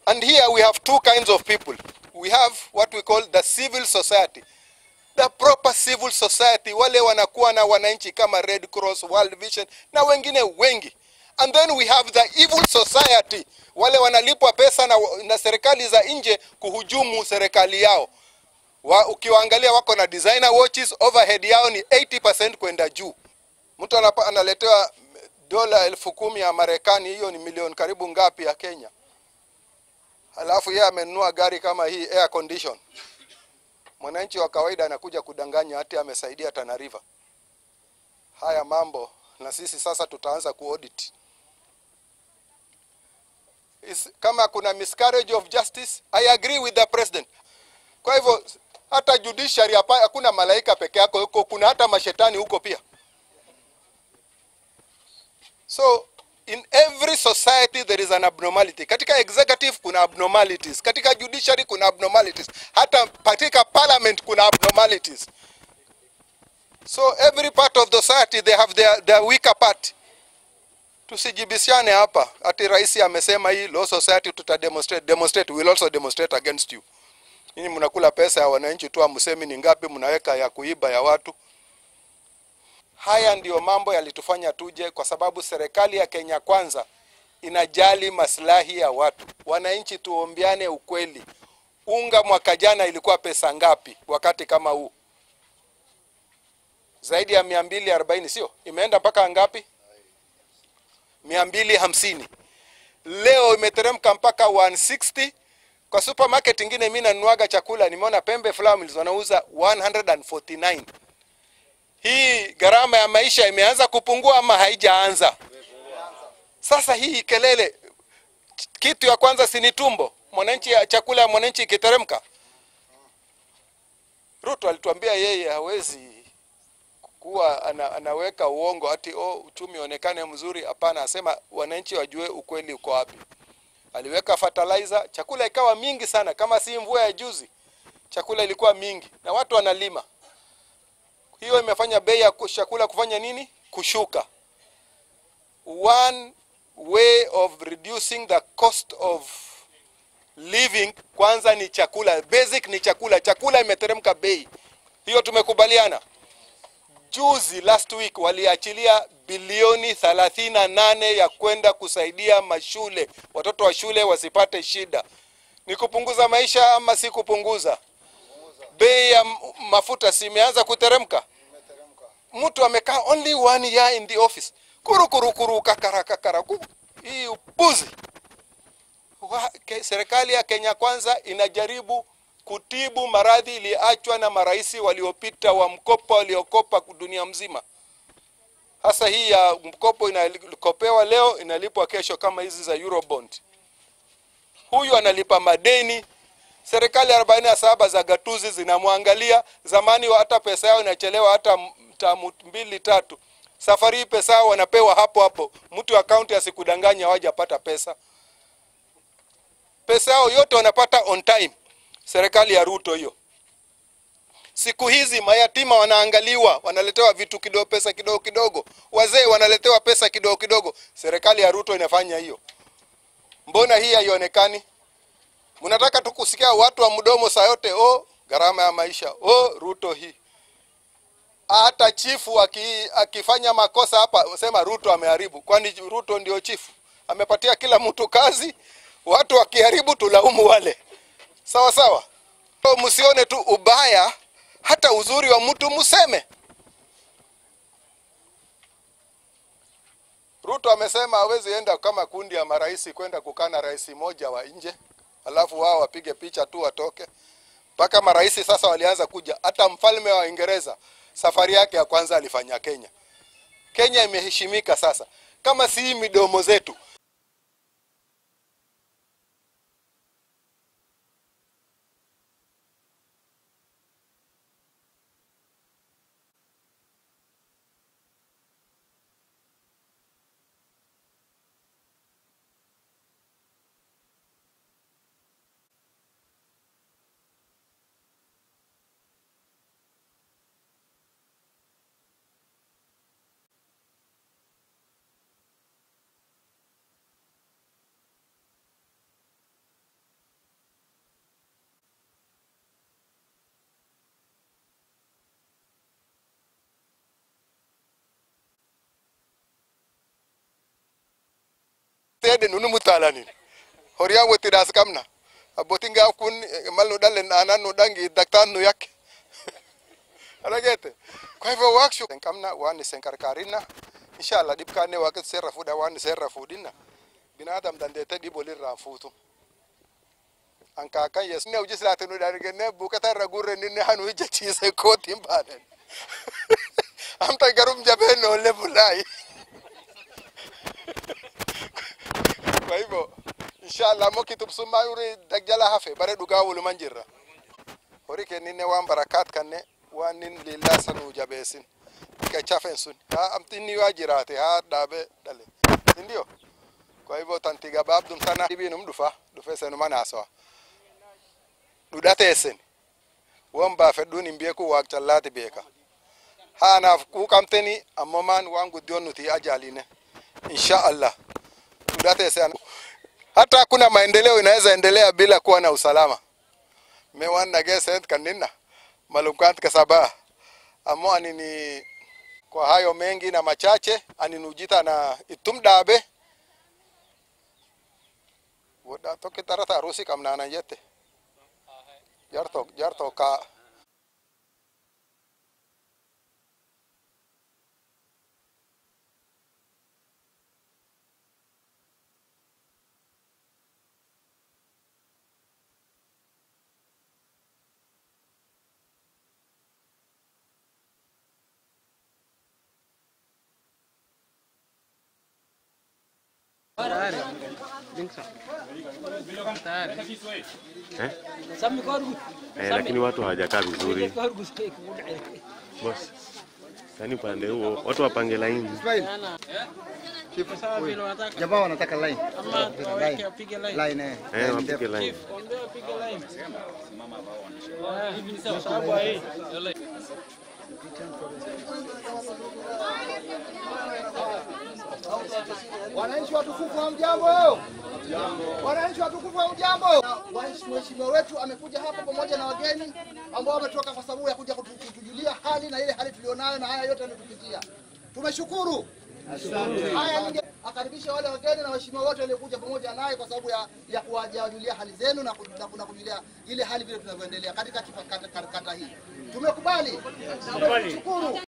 And here we have two kinds of people. We have what we call the civil society. The proper civil society, wale wanakuwa na wananchi kama Red Cross, World Vision na wengine wengi. And then we have the evil society, wale wanalipwa pesa na, na serikali za nje kuhujumu serikali yao. Wa, ukiwaangalia wako na designer watches, overhead yao ni 80% kwenda juu. Mtu anapa, analetewa dola elfu kumi ya Marekani, hiyo ni milioni karibu ngapi ya Kenya? Halafu yeye amenunua gari kama hii air condition. Mwananchi wa kawaida anakuja kudanganya hati amesaidia Tana River. Haya mambo na sisi sasa tutaanza kuaudit. Is, kama kuna miscarriage of justice, I agree with the president. Kwa hivyo hata judiciary hapa hakuna malaika peke yako huko, kuna hata mashetani huko pia. So in every society there is an abnormality. Katika executive kuna abnormalities, katika judiciary kuna abnormalities, hata katika parliament kuna abnormalities. So every part of the society they have their, their weaker part. Tusijibishane hapa ati rais amesema hii law society tuta demonstrate demonstrate we will also demonstrate against you. Ninyi mnakula pesa ya wananchi tu, amsemi ni ngapi mnaweka ya kuiba ya watu. Haya ndiyo mambo yalitufanya tuje, kwa sababu serikali ya Kenya Kwanza inajali maslahi ya watu. Wananchi, tuombeane ukweli. Unga mwaka jana ilikuwa pesa ngapi wakati kama huu? Zaidi ya mia mbili arobaini, sio? Imeenda mpaka ngapi? mia mbili hamsini. Leo imeteremka mpaka 160. Kwa supermarket ingine mimi nanunuaga chakula, nimeona Pembe Flour Mills wanauza 149. Hii gharama ya maisha imeanza kupungua ama haijaanza? Sasa hii kelele, kitu ya kwanza si ni tumbo? Mwananchi, chakula ya mwananchi ikiteremka. Ruto alituambia yeye hawezi kuwa ana, anaweka uongo ati oh, uchumi onekane mzuri. Hapana, asema wananchi wajue ukweli uko wapi. Aliweka fertilizer, chakula ikawa mingi sana, kama si mvua ya juzi, chakula ilikuwa mingi na watu wanalima. Hiyo imefanya bei ya chakula kufanya nini? Kushuka. One way of reducing the cost of living kwanza ni chakula, basic ni chakula. Chakula imeteremka bei, hiyo tumekubaliana. Juzi last week waliachilia bilioni 38 ya kwenda kusaidia mashule, watoto wa shule wasipate shida. Ni kupunguza maisha ama si kupunguza? Bei ya mafuta si imeanza kuteremka? Mtu amekaa only one year in the office, kuru kuru kuru, kakara kakara, ku hii upuzi. Serikali ya Kenya Kwanza inajaribu kutibu maradhi iliachwa na marais waliopita wa mkopo waliokopa dunia mzima. Hasa hii ya mkopo inakopewa leo inalipwa kesho, kama hizi za Eurobond. Huyu analipa madeni. Serikali 47 za gatuzi zinamwangalia. Zamani hata pesa yao inachelewa hata tamu mbili tatu. Safari hii pesa yao wanapewa hapo hapo, mtu wa kaunti asikudanganya hawajapata pesa. Pesa yao yote wanapata on time serikali ya Ruto hiyo. Siku hizi mayatima wanaangaliwa, wanaletewa vitu kidogo, pesa kidogo kidogo, wazee wanaletewa pesa kidogo kidogo. Serikali ya Ruto inafanya hiyo. Mbona hii haionekani? Mnataka tu kusikia watu wa mdomo saa yote, oh, gharama ya maisha, oh, Ruto hii. Hata chifu aki, akifanya makosa hapa, sema Ruto ameharibu. Kwani Ruto ndio chifu? Amepatia kila mtu kazi, watu wakiharibu tulaumu wale Sawa sawa, so, msione tu ubaya, hata uzuri wa mtu museme. Ruto amesema hawezi enda kama kundi ya marais kwenda kukana rais moja wa nje, alafu wao wapige picha tu watoke. Mpaka marais sasa walianza kuja. Hata mfalme wa Uingereza safari yake ya kwanza alifanya Kenya. Kenya imeheshimika sasa, kama si midomo zetu tede nunu mutalanin horia wotidas kamna abotinga kun malno dalen ananu dangi daktan nu yak anagete kwa hivyo workshop kamna wani senkarkarina inshallah dibkane wakat serra fuda wani serra fudina binadam dandete dibolirra futu anka kan yes ne uji silate nu darige ne bukata ragurre ni ne hanu jachise ko timbanen amta garum jabe no le bulai kwa hivyo inshallah mo kitub summa yuri dagjala hafe bare duga wulu manjirra hori ke ninne wan barakat kanne wan nin lillah sanu jabesin ka chafen sun ha amtini wa jirate ha dabe dale ndio kwa hivyo tantiga babdum sana ibinum dufa dufe senu manaso dhudhateessen won baafedhuun hin beeku waaq callaati beeka haanaaf quuqamteni ammomaan waan guddiyoon nuti ajaaline insha allah dhudhateesse hata hakuna maendeleo inaweza endelea bila kuwa na usalama me wan nageesent kanninna malumkant kasabaa ammo anini kwa hayo mengi na machache aninujita na ittum dhaabe wodha tokki tarata harusi qabnaanan jette jarto jarto ka Eh? Eh, lakini watu hawajakaa vizuri boss. Yaani upande huo watu wapange laini. Jamaa wanataka line. Line eh. Eh, wapige laini. Wananchi watukufu wa mjambo. Wananchi watukufu wa mjambo. Mheshimiwa wetu amekuja hapa pamoja na wageni ambao wametoka kwa sababu ya kuja kutu- kutujulia hali na ile hali tulionayo na haya yote ametupitia. Tumeshukuru. Haya ninge akaribisha wale wageni na waheshimiwa wote waliokuja pamoja naye kwa sababu ya, ya kuwajulia hali zenu na, ku- na, ku- na kujulia ile hali vile tunavyoendelea katika kifa- kata, kata, kata hii. Tumekubali. Tumeshukuru.